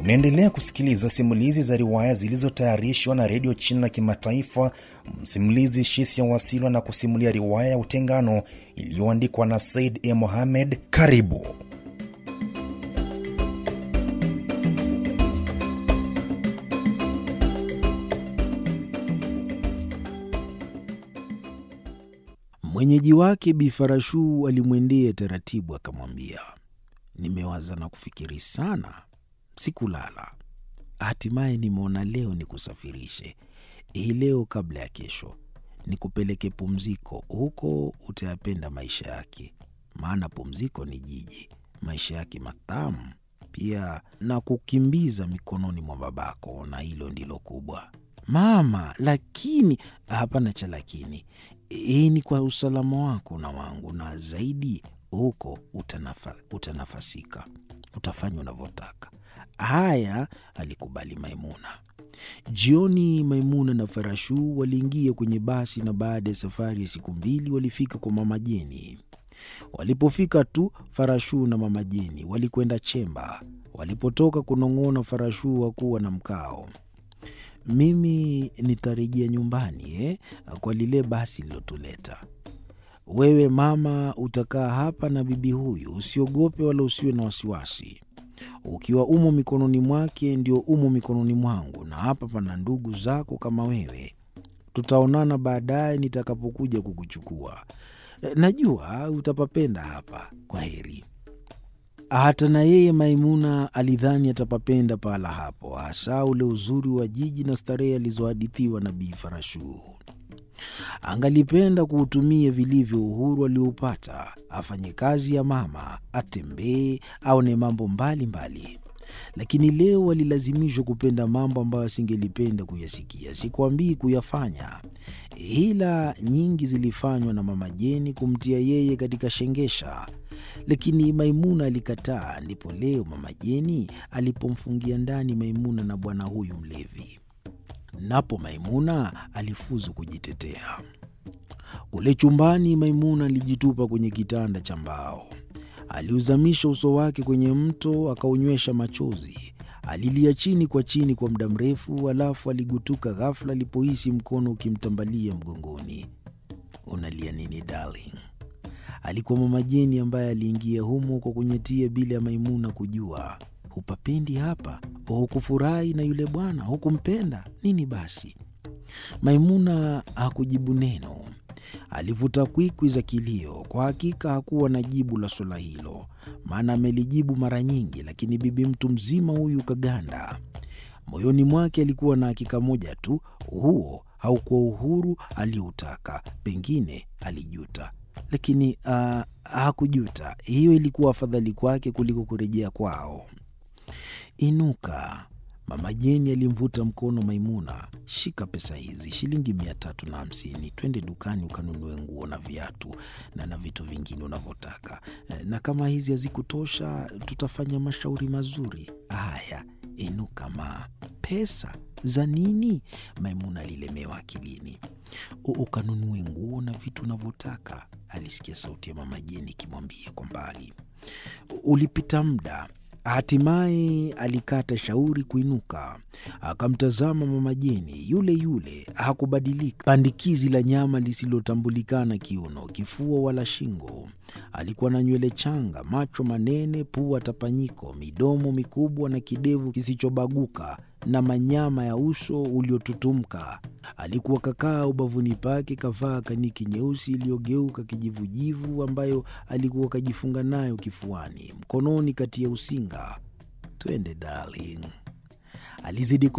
Unaendelea kusikiliza simulizi za riwaya zilizotayarishwa na redio China Kimataifa. Msimulizi Shisia Wasilwa na kusimulia riwaya ya Utengano iliyoandikwa na Said E. Mohamed. Karibu. Mwenyeji wake Bi Farashu alimwendea taratibu, akamwambia, nimewaza na kufikiri sana, sikulala. Hatimaye nimeona leo nikusafirishe hii leo kabla ya kesho, nikupeleke pumziko. Huko utayapenda maisha yake, maana pumziko ni jiji, maisha yake matamu pia, na kukimbiza mikononi mwa babako, na hilo ndilo kubwa mama. Lakini hapana cha lakini, hii ni kwa usalama wako na wangu, na zaidi huko utanafa, utanafasika, utafanya unavyotaka. Haya, alikubali Maimuna. Jioni Maimuna na Farashu waliingia kwenye basi, na baada ya safari ya siku mbili walifika kwa mama Jeni. Walipofika tu, Farashu na mama Jeni walikwenda Chemba. Walipotoka kunong'ona, Farashu hakuwa na mkao. Mimi nitarejea nyumbani eh, kwa lile basi lilotuleta. Wewe mama utakaa hapa na bibi huyu, usiogope wala usiwe na wasiwasi. Ukiwa umo mikononi mwake, ndio umo mikononi mwangu, na hapa pana ndugu zako kama wewe. Tutaonana baadaye nitakapokuja kukuchukua. Najua utapapenda hapa. Kwa heri. Hata na yeye Maimuna alidhani atapapenda pahala hapo, hasa ule uzuri wa jiji na starehe alizohadithiwa na Bi Farashu. Angalipenda kuutumia vilivyo uhuru alioupata, afanye kazi ya mama, atembee, aone mambo mbalimbali mbali. Lakini leo alilazimishwa kupenda mambo ambayo asingelipenda kuyasikia, sikwambii kuyafanya. Hila nyingi zilifanywa na mama Jeni kumtia yeye katika shengesha, lakini Maimuna alikataa. Ndipo leo mama Jeni alipomfungia ndani Maimuna na bwana huyu mlevi, napo Maimuna alifuzu kujitetea. Kule chumbani, Maimuna alijitupa kwenye kitanda cha mbao, aliuzamisha uso wake kwenye mto, akaunywesha machozi. Alilia chini kwa chini kwa muda mrefu, alafu aligutuka ghafla alipohisi mkono ukimtambalia mgongoni. Unalia nini darling? Alikuwa mama Jeni ambaye aliingia humo kwa kunyetia bila ya Maimuna kujua. Hupapendi hapa? Hukufurahi na yule bwana? Hukumpenda nini? Basi Maimuna hakujibu neno. Alivuta kwikwi za kilio. Kwa hakika hakuwa na jibu la swala hilo, maana amelijibu mara nyingi, lakini bibi mtu mzima huyu kaganda. Moyoni mwake alikuwa na hakika moja tu, huo haukuwa uhuru aliyoutaka. Pengine alijuta, lakini uh, hakujuta. Hiyo ilikuwa afadhali kwake kuliko kurejea kwao. Inuka. Mama Jeni alimvuta mkono Maimuna. Shika pesa hizi, shilingi mia tatu na hamsini. Twende dukani ukanunue nguo na viatu na na vitu vingine unavyotaka, na kama hizi hazikutosha tutafanya mashauri mazuri. Haya, inuka ma. Pesa za nini? Maimuna alilemewa akilini. Ukanunue nguo na vitu unavyotaka, alisikia sauti ya mama Jeni ikimwambia kwa mbali. Ulipita muda Hatimaye alikata shauri kuinuka, akamtazama mama Jeni yule yule, hakubadilika. Pandikizi la nyama lisilotambulikana kiuno, kifua wala shingo. Alikuwa na nywele changa, macho manene, pua tapanyiko, midomo mikubwa na kidevu kisichobaguka na manyama ya uso uliotutumka. Alikuwa kakaa ubavuni pake, kavaa kaniki nyeusi iliyogeuka kijivujivu, ambayo alikuwa kajifunga nayo kifuani, mkononi kati ya usinga. Twende darling, alizidi